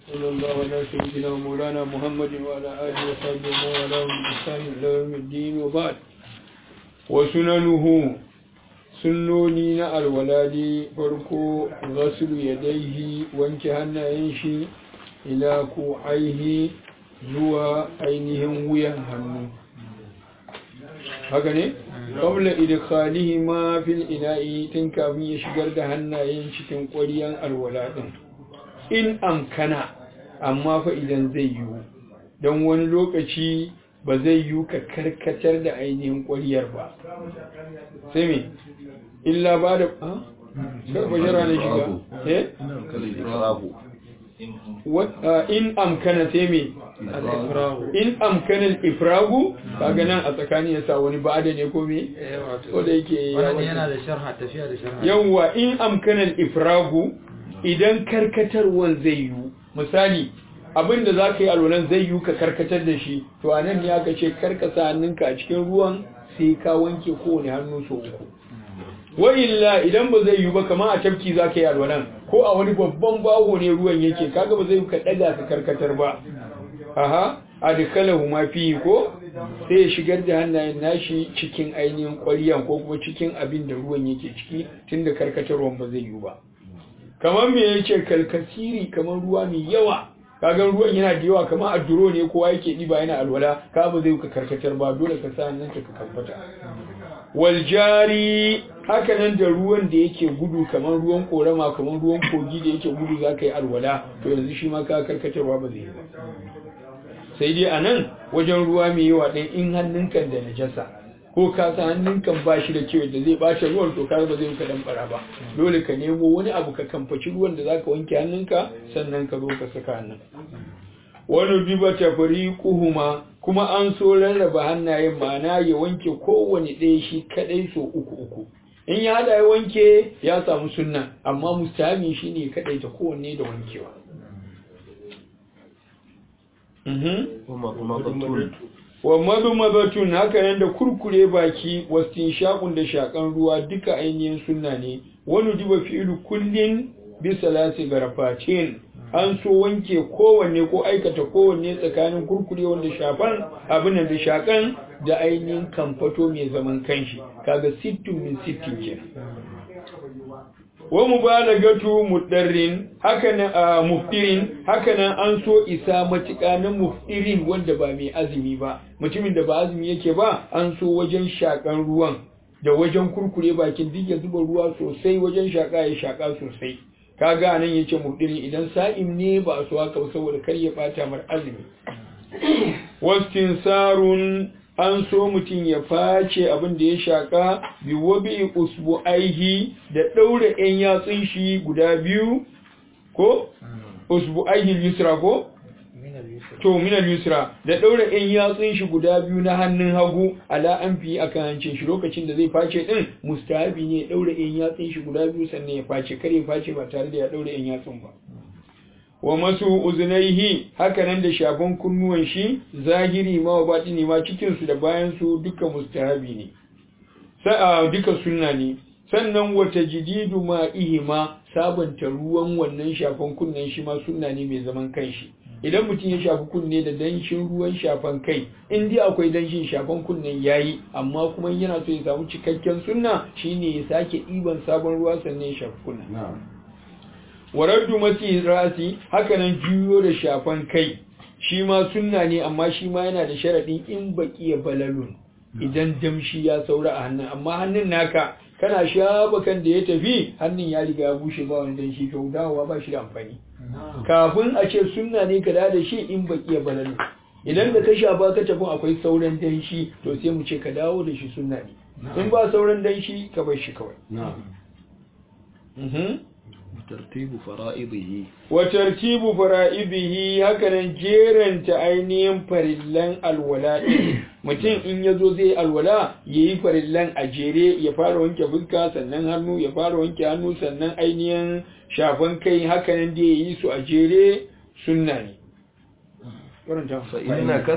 صلى الله على سيدنا ومولانا محمد وعلى آله وصحبه ومن بإحسان إلى يوم الدين وبعد وسننه sunnoni na alwaladi farko ghasulu yadaihi wanke hannayen shi ila ko aihi zuwa ainihin wuyan hannu haka ne qabla idkhalihi ma fil ina'i tun kafin ya shigar da hannayen cikin ƙwaryan alwaladin in amkana amma fa idan zai yiwu don wani lokaci ba zai yiwu ka karkatar da ainihin ƙwaryar ba sai me illa ba da karfa jira ne shiga eh in amkana sai me in amkanin ifragu kaga nan a tsakanin yasa wani ba'ada ne ko me ko da yake yana da sharha tafiya da sharha yawwa in amkanin ifragu idan karkatarwan zai yiwu misali abin da za ka yi alwalan zai yiwu ka karkatar da shi to a nan ne aka ce karkasa hannunka a cikin ruwan sai ka wanke kowane hannu sau uku wa illa idan ba zai yiwu ba kamar a tafki za ka yi alwalan ko a wani babban baho ne ruwan yake kaga ba zai ka daga ka karkatar ba aha adkalahu ma fi ko sai ya shigar da hannayen nashi cikin ainihin ƙwaryan ko kuma cikin abin da ruwan yake ciki tunda karkatarwan ba zai yiwu ba kamar me yake kalkasiri kamar ruwa mai yawa kaga ruwan yana da yawa kamar adduro ne kowa yake diba yana alwala ka ba zai ka karkatar ba dole ka sa nan ka kamfata wal jari haka nan da ruwan da yake gudu kamar ruwan korama kamar ruwan kogi da yake gudu zaka yi alwala to yanzu shi ma ka karkatarwa ba zai yi ba sai dai anan wajen ruwa mai yawa ɗin in hannunka da najasa ko ka sa hannunkan ba shi da kyau da zai ɓace ruwan to kar ba zai ka dan bara ba dole ka nemo wani abu ka kamfaci ruwan da zaka wanke hannunka sannan ka zo ka saka hannun wani diba tafriquhuma kuma an so rarraba hannayen ma'ana ya wanke kowane ɗaya shi kadai so uku uku in ya hada ya wanke ya samu sunna amma mustami shine kadai ta kowanne da wankewa wa mazumabatun haka nan da kurkure baki wastin shakun da shakan ruwa duka ainihin sunna ne wani diba fi'ilu kullin bi salasi garafatin an so wanke kowanne ko aikata kowanne tsakanin kurkure wanda shafan abin da shakan da ainihin kamfato mai zaman kanshi kaga sittin min sittin kenan wa mubalagatu mudarrin hakanan a muftirin hakanan an so isa matuƙa na muftirin wanda ba mai azumi ba mutumin da ba azumi yake ba an so wajen shakan ruwan da wajen kurkure bakin duk ya zuba ruwa sosai wajen shaka ya shaka sosai kaga nan yace muftirin idan sa'im ne ba a so haka saboda kar ya bata mar azumi wastinsarun an so mutum ya face abin da ya shaka bi wabi usbu aihi da ɗaure ‘yan yatsun shi guda biyu ko usbu aihi yusra ko? to minal yusra da ɗaure ‘yan yatsun shi guda biyu na hannun hagu ala an fi akan hancin shi lokacin da zai face ɗin mustahabi ne ɗaure ‘yan yatsun shi guda biyu sannan ya face kar ya face ba tare da ya ɗaure ‘yan yatsun ba wa masu uzunaihi hakanan da shafan kunnuwan shi zahiri ma wa batini ma cikinsu da bayansu duka mustahabi ne sa'a duka sunna ne sannan wata jididu ma ihima sabanta ruwan wannan shafan kunnen shi ma sunna ne mai zaman kanshi idan mutum ya shafi kunne da danshin ruwan shafan kai in dai akwai danshin shafan kunnen yayi amma kuma yana so ya samu cikakken sunna shine ya sake ɗiban sabon ruwa sannan ya shafi kunnen waraddu masi rasi hakanan juyo da shafan kai shi ma sunna ne amma shi ma yana da sharaɗin in baki ya balalun idan damshi ya saura a hannun amma hannun naka kana shafa kan da ya tafi hannun ya riga ya bushe ba wani danshi to dawowa ba shi da amfani kafin a ce sunna ne ka da shi in baki ya balalun idan da ka shafa ka tafi akwai sauran danshi to sai mu ce ka dawo da shi sunna ne in ba sauran danshi ka bar shi kawai tartibu fara'idihi wa tartibu fara'idihi hakanan jeranta ainihin farillan alwala mutum in yazo zai alwala yayi farillan a jere ya fara wanke fuska sannan hannu ya fara wanke hannu sannan ainihin shafan kai hakanan da yayi su a jere sunna ne fa inna kasa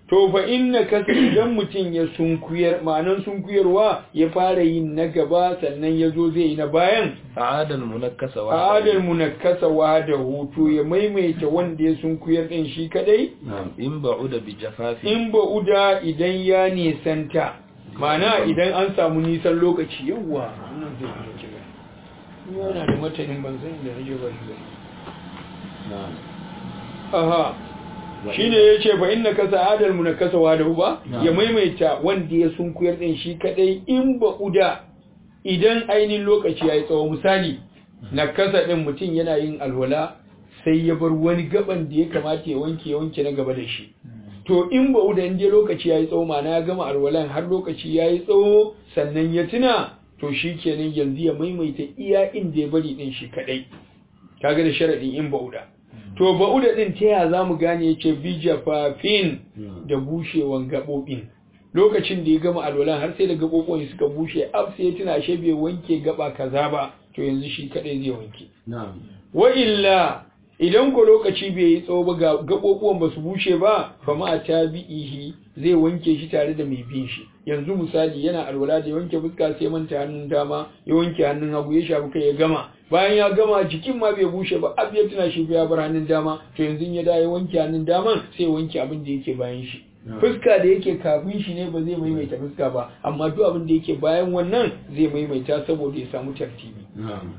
to fa inna kasa idan mutum ya sunkuyar ma'anan sunkuyarwa ya fara yin na gaba sannan ya zo zai yi na bayan a'adal munakkasa wa a'adal munakkasa wa da hutu ya maimaita wanda ya sunkuyar din shi kadai na'am in ba'uda bi jafafi in ba uda idan ya nisanta ma'ana idan an samu nisan lokaci yawa wannan zai yi kira yana da matanin ban san da nake ba shi ba na'am aha shine yace fa inna ka sa'adal munakkasa wa da ba ya maimaita wanda ya sunkuyar din shi kadai in ba uda idan ainihin lokaci yayi tsawo misali nakasa din mutum yana yin alwala sai ya bar wani gaban da ya kamata ya wanke ya wanke na gaba da shi to in ba uda in je lokaci yayi tsawo ma ya gama alwalan har lokaci yayi tsawo sannan ya tuna to shi kenan yanzu ya maimaita iya inda ya bari din shi kadai kaga da sharadin in ba uda to ba'uda din ta ya za mu gane yace bijafafin da bushewan gaɓoɓin lokacin da ya gama alwalan har sai da gaɓoɓin suka bushe ab sai tuna she bai wanke gaba kaza ba to yanzu shi kadai zai wanke na'am wa illa idan ko lokaci bai yi tsawo ba ga gaɓoɓuwan ba su bushe ba fa ma tabi'ihi zai wanke shi tare da mai bin shi yanzu misali yana alwala da ya wanke fuska sai manta hannun dama ya wanke hannun hagu ya shafi kai ya gama bayan ya gama jikin ma bai bushe ba ab ya tuna shi ya bar hannun dama to yanzu ya da ya wanke hannun dama sai wanke abin da yake bayan shi fuska da yake kafin shi ne ba zai maimaita fuska ba amma duk abin da yake bayan wannan zai maimaita saboda ya samu tartibi na'am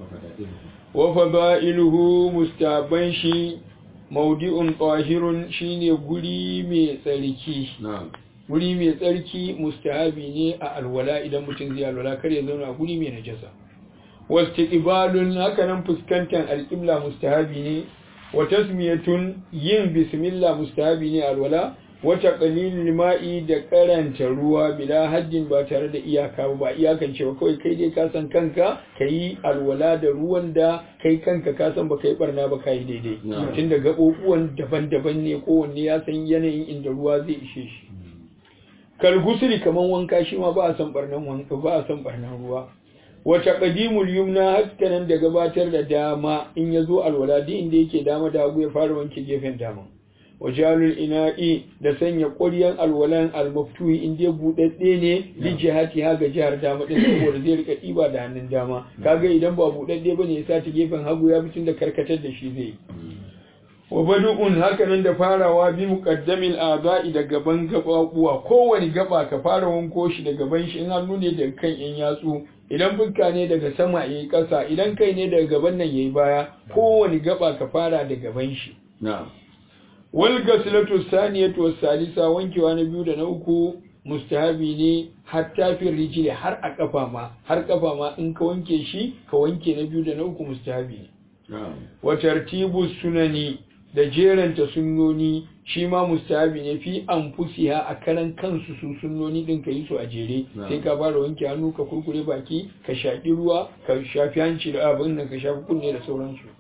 wa fada'iluhu mustaban shi maudi'un tahirun shine guri mai tsarki na'am guri mai tsarki mustahabi ne a alwala idan mutum zai alwala kar ya zauna a guri mai najasa wastiqbalun haka nan fuskantar alqibla mustahabi ne wa tasmiyatun yin bismillah mustahabi ne a alwala wata qalilul ma'i da karanta ruwa bila haddin ba tare da iyaka ba iyakan cewa kawai kai dai ka san kanka kai alwala da ruwan da kai kanka ka san ba kai barna ba kai daidai tunda gabobuwan daban-daban ne kowanne ya san yanayin inda ruwa zai ishe shi kalgusuri kaman wanka shi ma ba a san barnan wanka ba a san barnan ruwa wata qadimul yumna hakanan da gabatar da dama in yazo alwala din inda yake dama da hagu ya fara wanke gefen dama wajalul ina'i da sanya ƙwaryan alwalan almaftuhi in dai buɗaɗɗe ne li jihati ha ga jihar dama din saboda zai rika ɗiba da hannun dama kaga idan ba buɗaɗɗe bane ya sa ta gefen hagu ya fitin da karkatar da shi zai wa badu'un hakanan da farawa bi muqaddamil a'da'i da gaban gababuwa kowani gaba ka fara wanko shi da gaban shi in hannu ne daga kan yan yatsu idan fuska ne daga sama yayi ƙasa idan kai ne daga gaban nan yayi baya kowani gaba ka fara da gaban shi na'am wal gaslatu saniyatu was salisa wankewa na biyu da na uku mustahabi ne hatta fi rijili har a kafa ma har kafa ma in ka wanke shi ka wanke na biyu da na uku mustahabi ne na'am wa tartibu sunani da jeranta sunnoni shi ma mustahabi ne fi anfusiha a karan kansu su sunnoni din ka yi su a jere sai ka fara wanke hannu ka kurkure baki ka shaƙi ruwa ka shafi hanci da abin nan ka shafi kunne da sauransu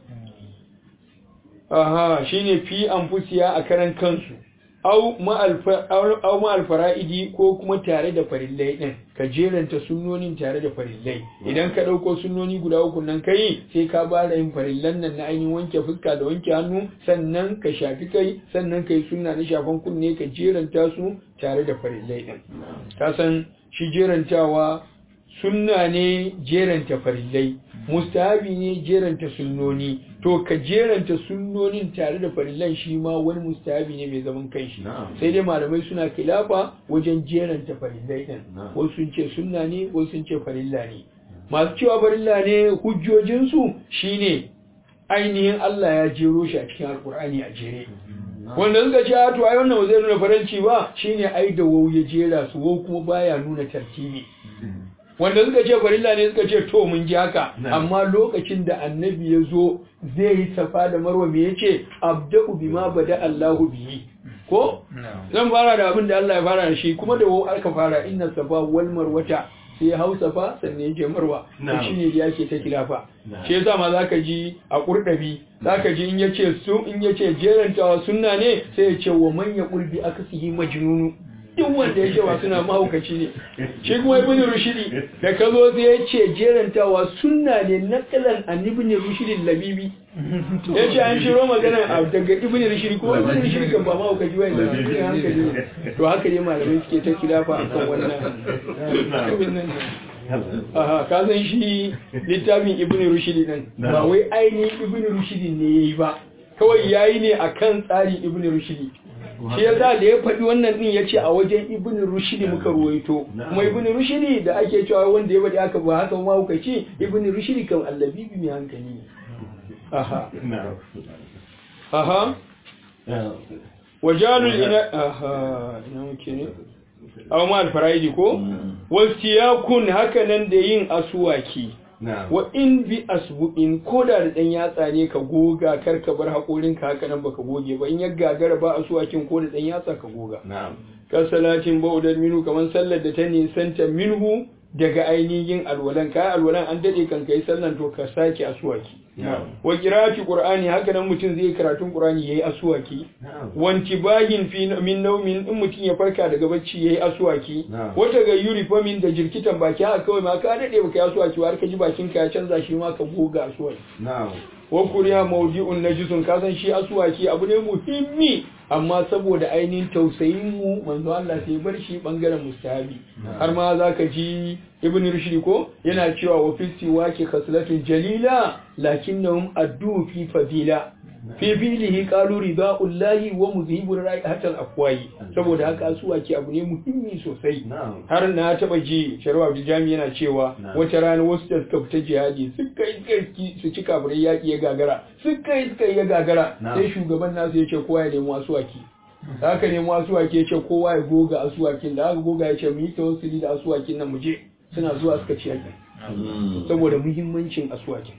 aha shine fi anfusiha a karan kansu au ma'al fara'idi ko kuma tare da farillai din ka jeranta sunnonin tare da farillai idan ka ɗauko sunnoni guda uku nan kai sai ka bara yin farillan nan na ainihin wanke fuska da wanke hannu sannan ka shafi kai sannan kai sunna na shafan kunne ka jeranta su tare da farillai din ka san shi jerantawa sunna ne jeranta farillai mustahabi ne jeranta sunnoni to ka jeranta sunnonin tare da farillan shi ma wani mustahabi ne mai zaman kanshi sai dai malamai suna kilafa wajen jeranta farillai din wasu sun ce sunna ne wasu sun ce farilla ne masu cewa farilla ne hujjojinsu shine ainihin Allah ya jero shi a cikin alkur'ani a jere wanda suka ce to ai wannan zai nuna faranci ba shine ai da wau ya jera su wau kuma baya nuna tartibi wanda suka ce farilla ne suka ce to mun ji haka amma lokacin da annabi ya zo zai yi safa da marwa me yace abda'u bima bada Allahu bihi ko zan fara da abin da Allah ya fara da shi kuma da wau aka fara inna safa wal marwata sai hau safa sannan ya je marwa to shine da yake ta kilafa shi yasa ma zaka ji a kurdabi zaka ji in yace su in yace jerantawa sunna ne sai ya ce wa man yaqul bi akasihi majnunu duk wanda ya ce wa suna mahaukaci ne shi kuma ibn rushidi da ka zo sai ya ce jerantawa sunna ne nakalan an ibn rushidi labibi ya ce an shiro magana a daga ibn rushidi ko ibn rushidi kan ba mahaukaci ba ne cikin hankali ne to haka ne malamai suke ta kilafa a kan wannan aha ka san shi littafin ibn rushidi nan ba wai ainihin ibn rushidi ne yayi ba kawai yayi ne akan tsarin ibn rushidi shi yasa da ya faɗi wannan din yace a wajen ibn rushdi muka ruwaito kuma ibn rushdi da ake cewa wanda ya faɗi haka ba haka ma kuka ce ibn rushdi kan allabibi mai hankali ne aha aha wajalul ina aha ina muke ne aw ma al-faraidi ko wastiyakun haka nan da yin asuwaki wa in bi asbu'in ko da da dan yatsa ne ka goga kar ka bar hakorin ka haka nan baka goge ba in ya gagara ba asuwakin ko da dan yatsa ka goga ka salatin ba'udar minu kaman sallar da ta nisanta minhu daga ainihin alwalan kai alwalan an dade kan kai sallan to ka sake asuwaki wa qira'ati qur'ani haka nan mutum zai karatun qur'ani yayi asuwaki wanti bahin fi min naumin in mutum ya farka daga bacci yayi asuwaki wata ga yuri fa min da jirkitan baki haka kawai ma ka dade baka yi asuwaki har ka ji bakin ka ya canza shi ma ka goga asuwaki wa kuriya mawdi'un najisun ka san shi asuwaki abu ne muhimmi amma saboda ainihin tausayin mu manzo Allah sai bar shi bangaren mustahabi har ma zaka ji ibn rushdi ko yana cewa wa fi siwaki khaslatun jalila lakinnahum addu fi fadila fi filihi qalu ridaullahi wa muzhibu ra'ihat al-afwayi saboda haka asuwaki abu ne muhimmi sosai har na taba ji sharwa Abdul Jami yana cewa wata rana wasu da suka fita jihadi suka yi su ci kafirai yaki ya gagara suka yi suka ya gagara sai shugaban nasu ya ce kowa ya nemi asuwaki da haka nemi asuwaki ya ce kowa ya goga asuwakin da aka goga ya ce mu yi tawassuli da asuwakin nan mu je suna zuwa suka ci yaki saboda muhimmancin asuwakin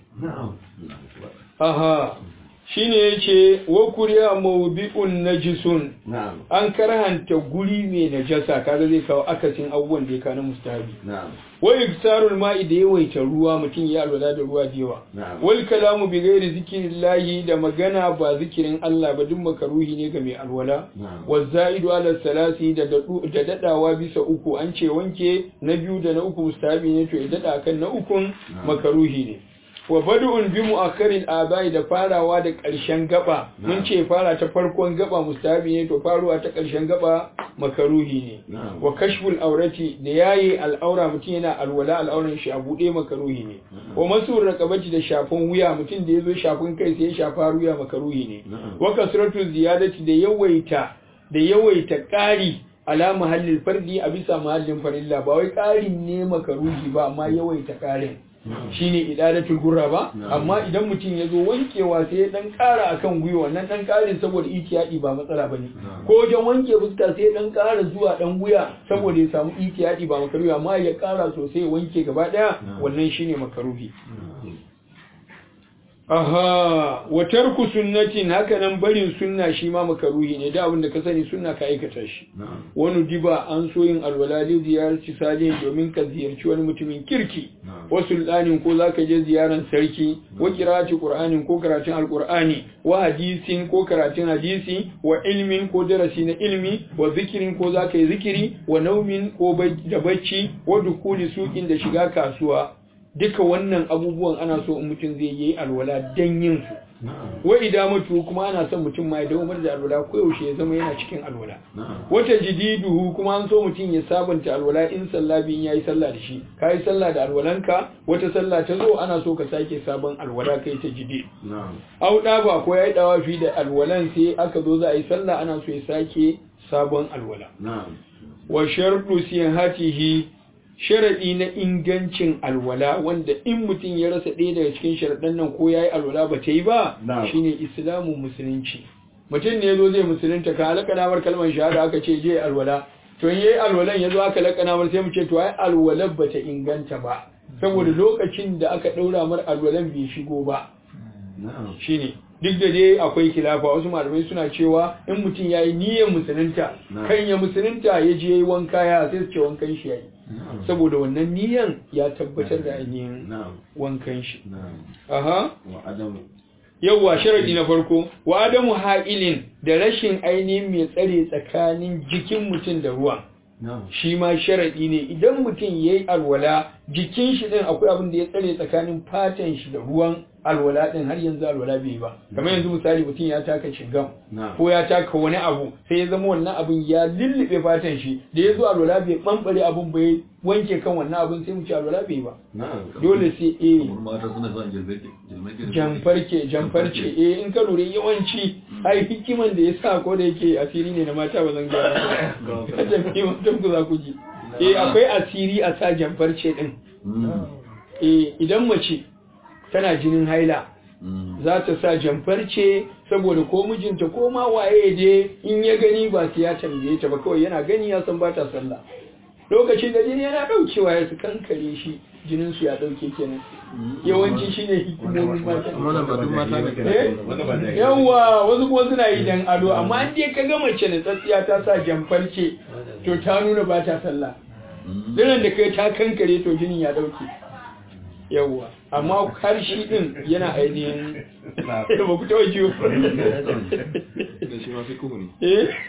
aha shine yace wa kuriya mawdi'un najisun an karhanta guri mai najasa kaga zai kawo akasin abubuwan da ya kana mustahabi wa iksarul ma'i da yawaita ruwa mutum ya alwala da ruwa da yawa wal kalamu bi ghairi zikrillahi da magana ba zikirin Allah ba duk makaruhi ne ga mai alwala wa zaidu ala salasi da da dadawa bisa uku an ce wanke na biyu da na uku mustahabi ne to ya dada kan na ukun makaruhi ne wa bad'un bi mu'akkarin abai da farawa da ƙarshen gaba mun ce fara ta farkon gaba mustahabi ne to faruwa ta ƙarshen gaba makaruhi ne wa kashful aurati da yayi al'aura mutum yana alwala al'auran shi a bude makaruhi ne wa masur raqabati da shafin wuya mutum da yazo shafin kai sai ya shafa wuya makaruhi ne wa kasratu ziyadati da yawaita da yawaita ƙari ala mahallin fardi a bisa mahallin farilla ba wai ƙarin ne makaruhi ba amma yawaita ƙarin shine idadatul gurra ba amma idan mutum ya zo wankewa sai ya dan kara akan gwiwa nan dan karin saboda itiyadi ba matsala bane ko wajen wanke fuska sai ya dan kara zuwa dan guya saboda ya samu itiyadi ba makaruhi amma ya kara sosai wanke gaba daya wannan shine makaruhi aha wa tarku sunnatin haka nan barin sunna shi ma makaruhi ne da abinda ka sani sunna ka aikata shi wani diba an so yin alwala da ziyarci salihin domin ka ziyarci wani mutumin kirki wa sultanin ko zaka je ziyaran sarki wa qira'ati qur'anin ko karatun alqur'ani wa hadisin ko karatun hadisi wa ilmin ko darasi na ilmi wa zikirin ko zaka yi zikiri wa naumin ko da bacci wa dukuli sukin da shiga kasuwa duka wannan abubuwan ana so in mutum zai yi alwala dan yin su wa idamatu kuma ana son mutum ma ya dawo da alwala ko yaushe ya zama yana cikin alwala wata jididuhu kuma an so mutum ya sabunta alwala in sallah bin yayi sallah da shi kai sallah da alwalanka wata sallah ta zo ana so ka sake sabon alwala kai ta jidid au da ba ko yayi dawafi da alwalan sai aka zo za a yi sallah ana so ya sake sabon alwala wa shartu sihatihi sharaɗi na ingancin alwala wanda in mutum ya rasa ɗaya daga cikin sharaɗan nan ko ya yi alwala ba ta yi ba shine islamun musulunci mutum ne zo zai musulunta ka alaƙanawar kalmar shahada aka ce je alwala to in yayi alwalan ya zo aka laƙanawar sai mu ce to ai alwalar ba ta inganta ba saboda lokacin da aka ɗaura mar alwalan bai shigo ba shine duk da dai akwai kilafa wasu malamai suna cewa in mutum ya yi niyyar musulunta kan ya musulunta ya je yi wanka ya sai su ce wankan shi ya yi saboda wannan niyan ya tabbatar da ainihin wankan shi aha yawwa sharadi na farko wa adamu ha'ilin da rashin ainihin mai tsare tsakanin jikin mutum da ruwan shi ma sharadi ne idan mutum yayi alwala jikin shi din akwai abin da ya tsare tsakanin fatan shi da ruwan alwala din har yanzu alwala bai ba kamar yanzu misali mutum ya taka shingam ko ya taka wani abu sai ya zama wannan abin ya lullube fatan shi da ya zo alwala bai bambare abin bai wanke kan wannan abin sai mu ci alwala bai ba dole sai eh jamfarke jamfarce eh in ka lura yawanci ai hikiman da ya sa ko da yake asiri ne na mata ba zan gaya ba jami'in mutum ku za ku ji eh akwai asiri a sa jamfarce din eh idan mace tana jinin haila za ta sa jamfarce saboda ko mijinta ko ma waye je in ya gani ba sai ya tambaye ta ba kawai yana gani ya san ba ta sallah lokacin da jini yana daukewa ya su kankare shi jinin su ya dauke kenan yawanci shine hikimomin mata yawa wasu kuma suna yi dan ado amma an je ka ga mace na tsatsiya ta sa jamfarce to ta nuna ba ta sallah dinan da kai ta kankare to jinin ya dauke yawwa amma har shi din yana ainihin ba ku taɓa ciwo da shi ma fi kuhu ne eh